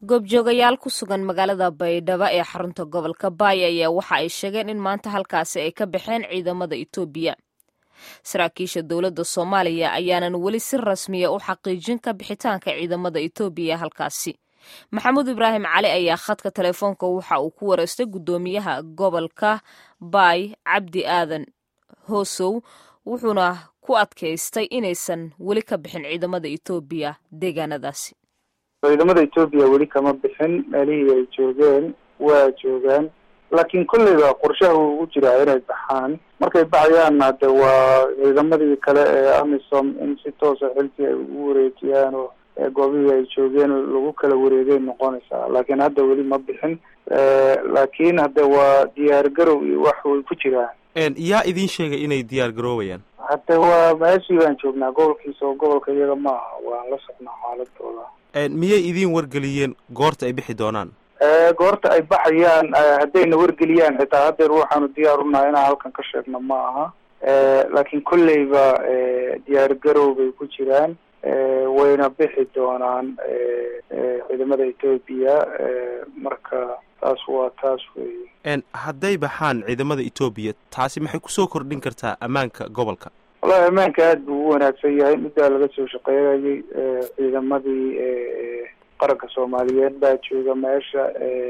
goobjoogayaal ku sugan magaalada baydhabo ee xarunta gobolka baay ayaa waxa ay sheegeen in maanta halkaasi ay ka baxeen ciidamada itoobiya saraakiisha dowladda soomaaliya ayaanan weli si rasmiya u xaqiijin ka bixitaanka ciidamada itoobiya halkaasi maxamuud ibraahim cali ayaa khadka telefoonka waxa uu ku wareystay guddoomiyaha gobolka baay cabdi aadan hoosow wuxuuna ku adkaystay inaysan weli ka bixin ciidamada itoobiya deegaanadaasi ciidamada etoobiya weli kama bixin meelihii ay joogeen waa joogaan laakiin kolleyba qorshaha uu ugu jiraa inay baxaan markay baxayaanna de waa ciidamadii kale ee amisom in si toosa xilkii ay ugu wareejiyaan oo goobihii ay joogeen lagu kala wareegay noqonaysaa laakiin hadda weli ma bixin laakiin hadda waa diyaar garow iyo wax way ku jiraan yaa idin sheegay inay diyaar garoobayaan hadda waa meeshii baan joognaa gobolkiisa oo gobolka iyaga ma aha waan la socnaa xaaladooda miyay idin wargeliyeen goorta ay bixi doonaan goorta ay baxayaan haddayna wargeliyaan xitaa haddeer waxaanu diyaar unahay inaan halkan ka sheegno ma aha laakiin kolleyba diyaar garow bay ku jiraan wayna bixi doonaan ciidamada etoobiya marka taas waa taas wey hadday baxaan ciidamada etoobiya taasi maxay kusoo kordhin kartaa ammaanka gobolka wallahi ammaanka aada buu u wanaagsan yahay middaa laga soo shaqeynayay ciidamadii qaranka soomaaliyeed baa jooga meesha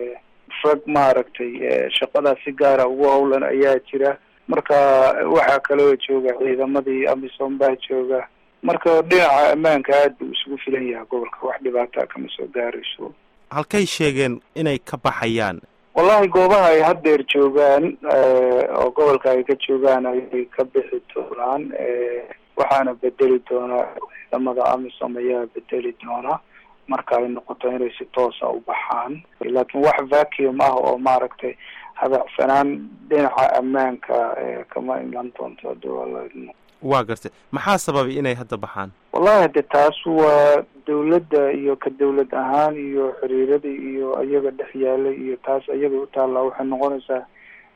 rag maaragtay shaqadaas si gaara ugu howlan ayaa jira marka waxaa kaloo jooga ciidamadii amisom baa jooga marka dhinaca ammaanka aada buu isugu filan yahay gobolka wax dhibaataa kama soo gaarayso halkay sheegeen inay ka baxayaan wallahi goobaha ay haddeer joogaan oo gobolka ay ka joogaan ayay ka bixi doonaan waxaana bedeli doonaa ciidamada amisom ayaa bedeli doona marka ay noqoto inay si toosa u baxaan laakiin wax vacuum ah oo maaragtay habacsanaan dhinaca ammaanka kama iman doonto hadii waa la waa gartay maxaa sababay inay hadda baxaan wallahi de taas waa dawladda iyo ka dawlad ahaan iyo xiriiradii iyo iyaga dhex yaalay iyo taas iyaga u taallaa waxay noqonaysaa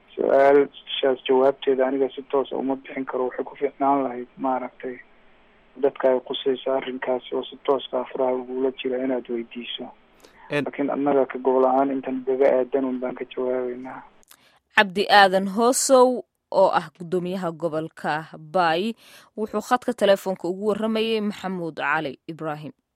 su-aashaas jawaabteeda aniga si toosa uma bixin karo waxay ku fiicnaan lahayd maaragtay dadka ay qusayso arrinkaasi oo si tooska afraha ugula jira inaad weydiiso laakiin annaga ka gobol ahaan intan gaga aadan un baan ka jawaabeynaa cabdi aadan hoosow oo ah guddoomiyaha gobolka baay wuxuu khadka telefoonka ugu warramayay maxamuud cali ibraahim